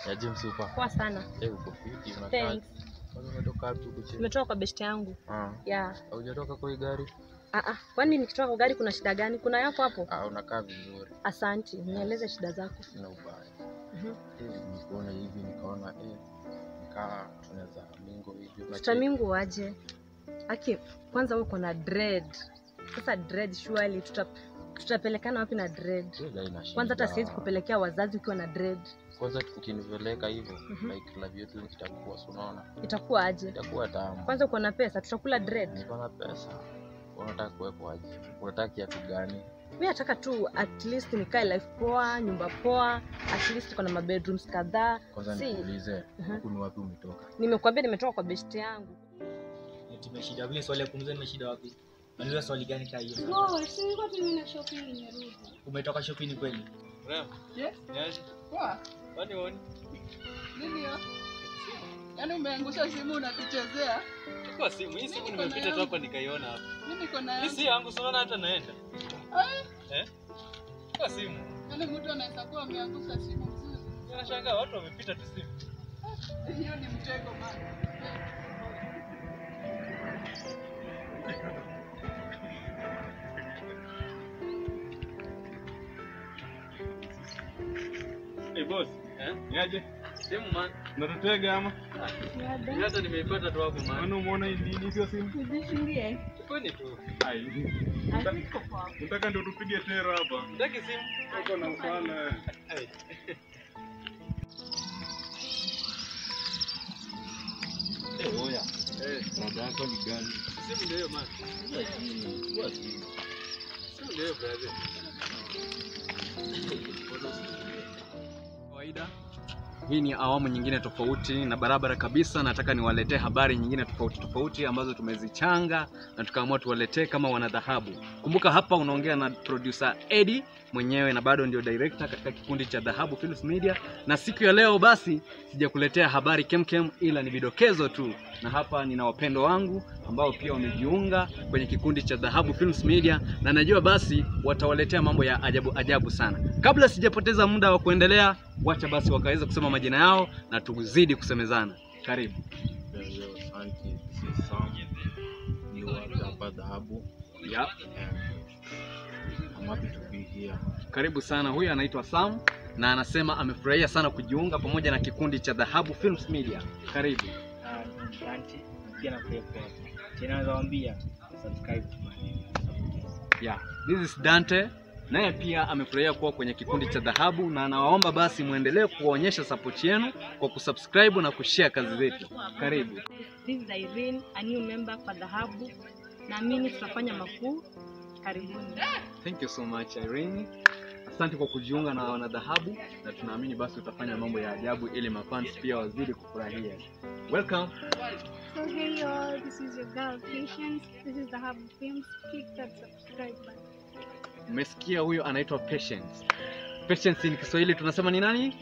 Ya James upa. Poa sana. Eh, uko fiti unakaa. Thanks. Kwanza umetoka wapi huko chini? Nimetoka kwa beshte yangu. Ah. Yeah. Haujatoka kwa hii gari? Ah ah. Kwani nikitoka kwa gari kuna shida gani? Kuna yako hapo? Ah, unakaa vizuri. Asanti. Nieleze shida zako. Sina ubaya. Mhm. Eh, nikuona hivi nikaona eh nikaa tunaweza mingo hivi. unacheki? Tutamingu waje. Aki, kwanza uko na dread. Sasa dread surely tuta tutapelekana wapi na dread? Hiyo haina shida. Kwanza hata siwezi kupelekea wazazi ukiwa na dread. Kwanza ukinipeleka hivyo Mhm. like love yetu itakuwa si unaona? Itakuwa aje? Itakuwa tamu. Kwanza uko na pesa, tutakula dread. Niko na pesa. Unataka kuwepo aje? Unataka kiatu gani? mi nataka tu at least nikae life poa nyumba poa at least tuko na mabedrooms kadhaa Kwanza Si. nikuulize, Mhm. huku ni wapi umetoka? nimekuambia nimetoka kwa best yangu tumeshida vile swali ya kumuza nimeshida wapi Unauliza swali gani kaa hiyo No, si nilikuwa tu nimeenda shopping nimerudi. umetoka shopping kweli Yes. Poa. Nini hiyo? Yaani umeangusha simu unatuchezea? Chukua simu. Hii simu Mimi niko nimepita tu nayo. hapa nikaiona hapa. Mimi niko na Hii si yangu, si unaona hata naenda. Ah, Eh? Chukua simu. yaani mtu anaweza kuwa ameangusha simu mzuri. Nashangaa watu wamepita tu simu. Hiyo ni mtego bana. Hey boss, Eh? niaje? Simu man. Natutega ama? Hii Hata nimeipata tu hapo man. Maana umeona hii nini sio simu? Nijishindie. Chukuni tu. Ai. Haziko poa. Nataka ndio tupige tera hapa. Ndaki simu. Uko na ufala. Ai. Eh, oya. Eh, Rada yako ni gani? simu ndio hiyo man. Chukua simu. Simu ndio hiyo brother. kawaida hii ni awamu nyingine tofauti na barabara kabisa nataka niwaletee habari nyingine tofauti tofauti ambazo tumezichanga na tukaamua tuwaletee kama wanadhahabu kumbuka hapa unaongea na producer Eddie mwenyewe na bado ndio director katika kikundi cha dhahabu Films media na siku ya leo basi sijakuletea habari kemkem ila ni vidokezo tu na hapa nina wapendo wangu ambao pia wamejiunga kwenye kikundi cha dhahabu Films media na najua basi watawaletea mambo ya ajabu ajabu sana kabla sijapoteza muda wa kuendelea wacha basi wakaweza kusema majina yao na tuzidi kusemezana karibu Yo, yo, asante. This is Sam. You are hapa dhahabu. yep. And I'm happy to be here. karibu sana huyu anaitwa sam na anasema amefurahia sana kujiunga pamoja na kikundi cha dhahabu films media karibu asante pia na pia pia tena naweza waambia subscribe to my yeah. this is dante naye pia amefurahia kuwa kwenye kikundi cha dhahabu na anawaomba basi muendelee kuwaonyesha support yenu kwa kusubscribe na kushare kazi zetu karibu this is Irene, a new member kwa dhahabu naamini tutafanya makuu karibuni thank you so much irene asante kwa kujiunga na wanadhahabu na tunaamini basi utafanya mambo ya ajabu ili mafans pia wazidi kufurahia welcome So hey y'all, this is your girl Patience. This is the Hub Films. Click that subscribe button. umesikia huyo anaitwa patience patience ni kiswahili tunasema ni nani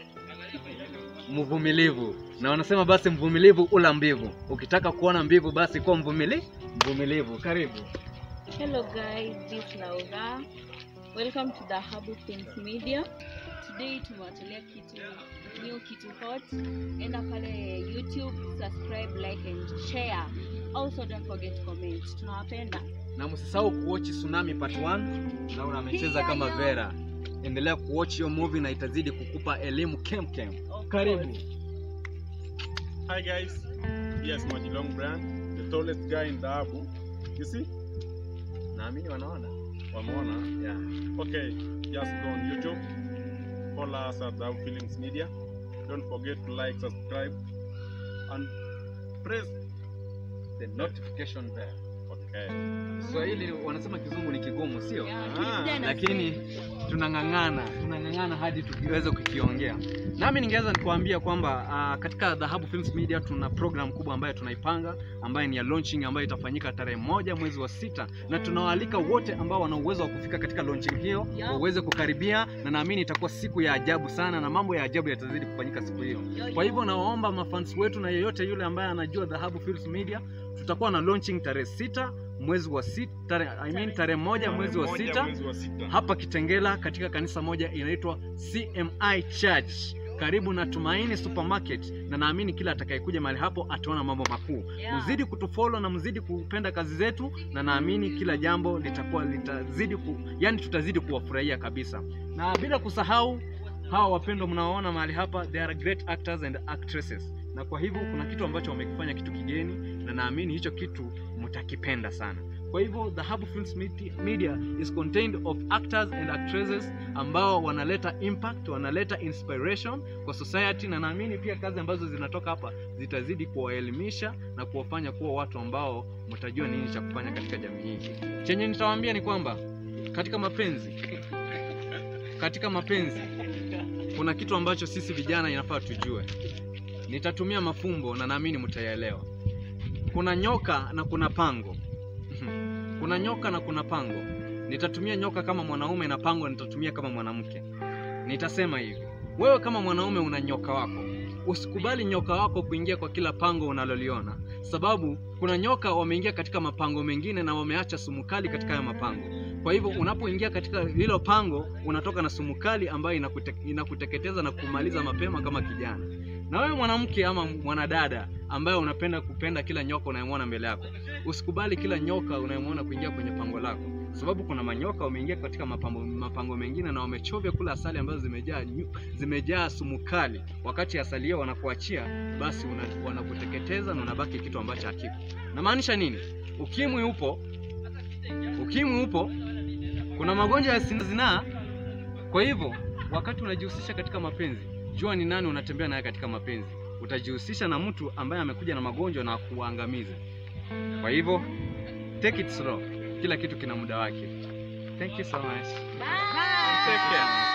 mvumilivu na wanasema basi mvumilivu ula mbivu ukitaka kuona mbivu basi kuwa mvumili mvumilivu karibu Hello guys, this is Laura. Welcome to the Habu Films Media. Today tumewatolea kitu new kitu hot. Enda pale YouTube, subscribe, like and share. Also don't forget to comment. Tunawapenda. na msisahau kuwatch tsunami part 1 naona amecheza kama vera endelea kuwatch hiyo movie na itazidi kukupa elimu kemkem Of karibu course. Hi guys. Yes, Majilong brand, the tallest guy in Dhahabu. You see? naamini wanaona Wameona? yeah. Okay, just go on YouTube. Follow us at Dhahabu Films Media. Don't forget to like, subscribe, and press. the notification bell Okay. Kiswahili wanasema kizungu ni kigumu sio Yeah, Ah, kijana lakini tunang'ang'ana tunang'ang'ana hadi tukiweza kukiongea nami ningeweza nikuambia kwamba uh, katika dhahabu films media tuna program kubwa ambayo tunaipanga ambayo ni ya launching ambayo itafanyika tarehe moja mwezi wa sita na tunawaalika wote ambao wana uwezo wa kufika katika launching hiyo Yeah. waweze kukaribia na naamini itakuwa siku ya ajabu sana na mambo ya ajabu yatazidi kufanyika siku hiyo Yo, kwa yo. hivyo nawaomba mafans wetu na yeyote yule ambaye anajua dhahabu films media tutakuwa na launching tarehe sita mwezi wa sita tare, I mean tarehe moja mwezi wa Moja sita Mwezi wa sita. hapa Kitengela katika kanisa moja inaitwa CMI Church. karibu na Tumaini Supermarket, na naamini kila atakayekuja mahali hapo ataona mambo makuu. Yeah. Mzidi kutufollow na mzidi kupenda kazi zetu, na naamini kila jambo litakuwa litazidi ku, yani tutazidi kuwafurahia kabisa, na bila kusahau hawa wapendwa mnaoona mahali hapa, they are great actors and actresses, na kwa hivyo kuna kitu ambacho wamekifanya kitu kigeni, na naamini hicho kitu mtakipenda sana. Kwa hivyo Dhahabu Films Meti- Media is contained of actors and actresses ambao wanaleta impact, wanaleta inspiration kwa society, na naamini pia kazi ambazo zinatoka hapa zitazidi kuwaelimisha na kuwafanya kuwa watu ambao mtajua nini cha kufanya katika jamii hii. Chenye nitawaambia ni kwamba katika mapenzi, katika mapenzi kuna kitu ambacho sisi vijana inafaa tujue. Nitatumia mafumbo na naamini mtayaelewa. Kuna nyoka na kuna pango. kuna nyoka na kuna pango. Nitatumia nyoka kama mwanaume na pango nitatumia kama mwanamke. Nitasema hivi, wewe kama mwanaume una nyoka wako, usikubali nyoka wako kuingia kwa kila pango unaloliona, sababu kuna nyoka wameingia katika mapango mengine na wameacha sumu kali katika hayo mapango. Kwa hivyo unapoingia katika hilo pango, unatoka na sumu kali ambayo inakute, inakuteketeza na kumaliza mapema kama kijana. Na wewe mwanamke ama mwanadada ambaye unapenda kupenda kila nyoka unayemwona mbele yako, usikubali kila nyoka unayemwona kuingia kwenye pango lako, sababu kuna manyoka wameingia katika mapango, mapango mengine na wamechovya kula asali ambazo zimejaa nyu- zimejaa sumu kali. Wakati asali hiyo wanakuachia, basi una- wanakuteketeza na unabaki kitu ambacho hakipo. Namaanisha nini? Ukimwi upo, ukimwi upo, kuna magonjwa ya zinaa. Kwa hivyo wakati unajihusisha katika mapenzi, jua ni nani unatembea naye katika mapenzi. Utajihusisha na mtu ambaye amekuja na magonjwa na kuangamiza. Kwa hivyo take it slow, kila kitu kina muda wake. Thank you so much. Bye. Take care.